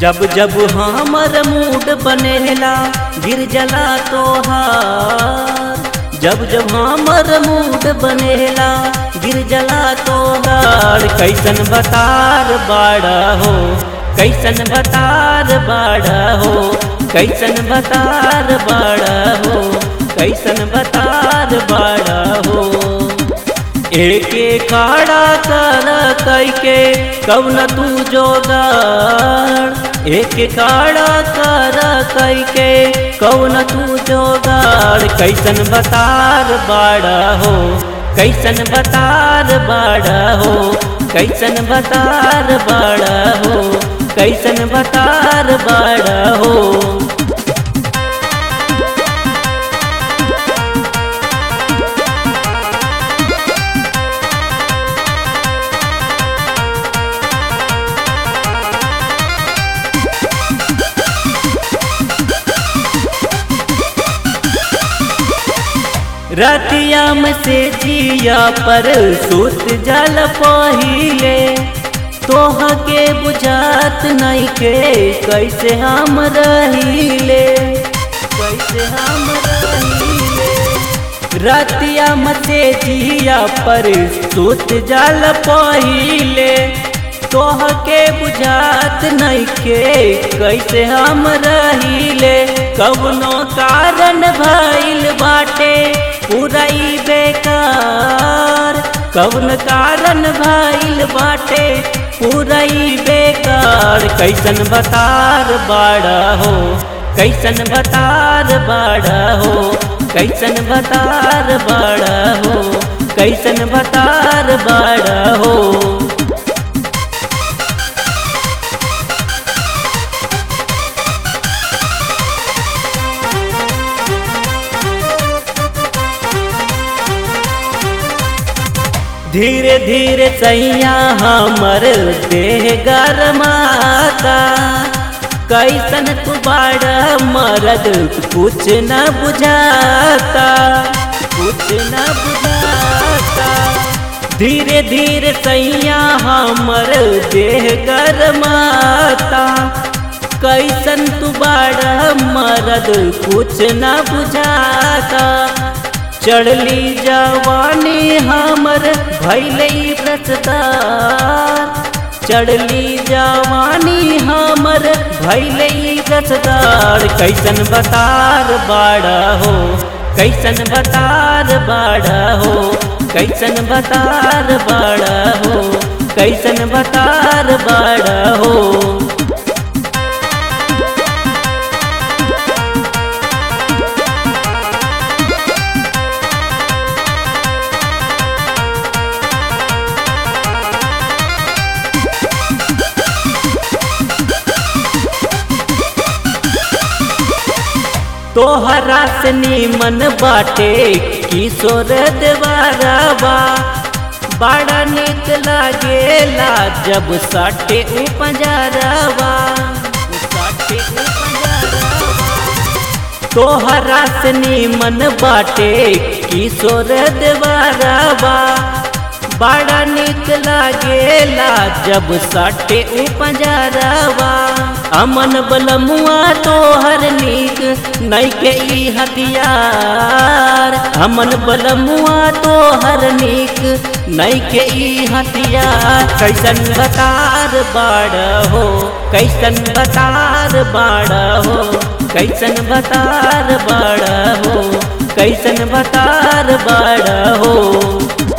जब जब हमर मूड बनेला गिर जला तोहार जब जब हमर मूड बनेला गिर जला तोहार कैसन बतार बाड़ा हो कैसन बतार बाड़ा हो कैसन बतार बाड़ा हो कैसन बतार बाड़ा हो एके खाड़ा कर कैके कौन तू जोगाड़ एके खाड़ा कर कैके कौन तू जोगाड़ कैसन बतार बाड़ा हो कैसन बतार बाड़ा हो कैसन बतार बाड़ा हो कैसन बतार बाड़ा हो रतियाम से जिया पर सुत जल पहिले तोह के बुझात नहीं के कैसे हम रहीले कैसे हम रहीले रतियाम से जिया पर सुत जल पहिले तोह के बुझात नहीं के कैसे हम रहीले कवनो कारण भइल बाटे पुरई बेकार कौन कारण भइल बाटे पुरई बेकार कैसन बतार बाड़ा हो कैसन बतार बाड़ा हो कैसन बतार बाड़ा हो कैसन बतार बाड़ा हो धीरे धीरे सैया हमर देह गरमाता कैसन तू बाड़ा मरद कुछ न बुझाता कुछ न बुझाता धीरे धीरे सैया हमर देह गरमाता कैसन तू बाड़ा मरद कुछ न बुझाता चढ़ली जवानी हमर भैले रसदार चढ़ली जवानी हमर भैले रसदार कैसन बतार बाड़ा हो कैसन बतार बाड़ा हो कैसन बतार बाड़ा हो कैसन बतार बाड़ा हो तोहरा से नीमन बाटे किशोर देवारावा बड़ा निक लागेला जब साटे उपजरावा साटे तोहरा से नीमन बाटे किशोर देवारावा बड़ा निक लागेला जब साटे उपजरावा अमन बलमुआ तोहर नीक नहीं के ई हथियार अमन बलमुआ तोहर नीक नहीं के ई हथियार कैसन बतार बाड़ हो कैसन बतार बाड़ हो कैसन बतार बाड़ हो कैसन बतार बाड़ हो